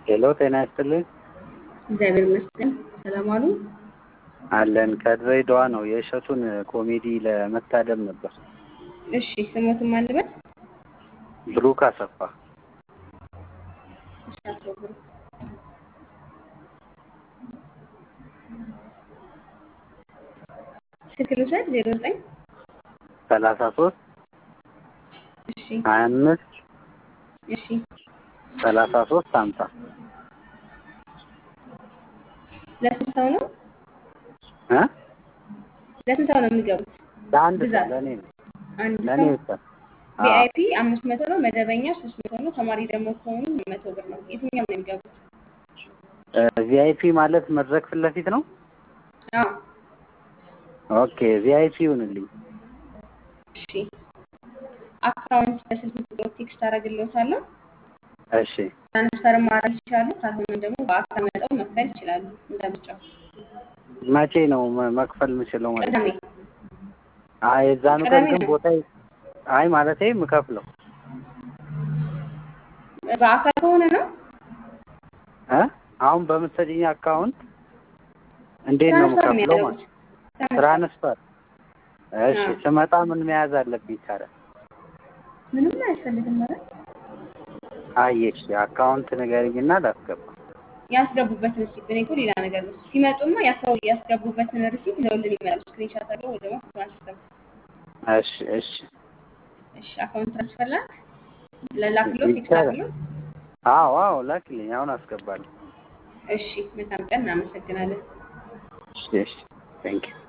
ሄሎ ጤና ይስጥልኝ። እግዚአብሔር ይመስገን። ሰላም አሉ? አለን ከድሬዳዋ ነው። የእሸቱን ኮሜዲ ለመታደም ነበር። እሺ ስሞትን ማን ልበል? ብሩክ አሰፋ። እሺ አቶ ብሩክ ስልክ ልውሰድ። ዜሮ ዘጠኝ ሰላሳ ሶስት እሺ ሀያ አምስት እሺ ሰላሳ ሶስት ሀምሳ ለስንት ሰው ነው? እ ለስንት ሰው ነው የሚገቡት? ለአንድ ሰው ብዛት? ለእኔ ነው አንድ ለእኔ ሰው ብቻ። አዎ። ቪአይፒ አምስት መቶ ነው። መደበኛ ሶስት መቶ ነው። ተማሪ ደግሞ ከሆኑ መቶ ብር ነው። የትኛው ነው የሚገቡት? ቪአይፒ ማለት መድረክ ፊት ለፊት ነው። አዎ ኦኬ ቪአይፒ ይሁንልኝ። እሺ አካውንት በስልክ ቁጥር ቴክስት አደርግልዎታለሁ። እሺ ትራንስፈር ማድረግ ይችላሉ። ካልሆነ ደግሞ በአካል መጠው መክፈል ይችላሉ። እንደምጫው መቼ ነው መ- መክፈል የምችለው? ማለት ቅዳሜ አይ የዛኑ ቀን ቅዳሜ ግን ነው። ቦታ አይ ማለቴ የምከፍለው በአካል ከሆነ ነው እ አሁን በምትሰጪኝ አካውንት እንዴት ነው ትራንስፈር የምከፍለው? የሚያደርጉት ማለት ትራንስፈር። እሺ አዎ። ስመጣ ምን መያዝ አለብኝ ታዲያ? ምንም አያስፈልግም ማለት አይ እሺ አካውንት ንገሪኝና ላስገባ። ያስገቡበትን ሪሲፕት እኔ እኮ ሌላ ነገር ነው። ሲመጡማ ያስገቡ ያስገቡበትን ሪሲፕት ይዘውልን ይመጣሉ። ስክሪንሻት አድርገው ወይ ደግሞ ትራንስፈር እሺ እሺ እሺ አካውንት ትራንስፈር ላክ ለላክሎ ቴክስት ይቻላል። አድርገው። አዎ አዎ ላክልኝ፣ አሁን አስገባለሁ። እሺ መልካም ቀን። እናመሰግናለን። እሺ እሺ ቴንክ ዩ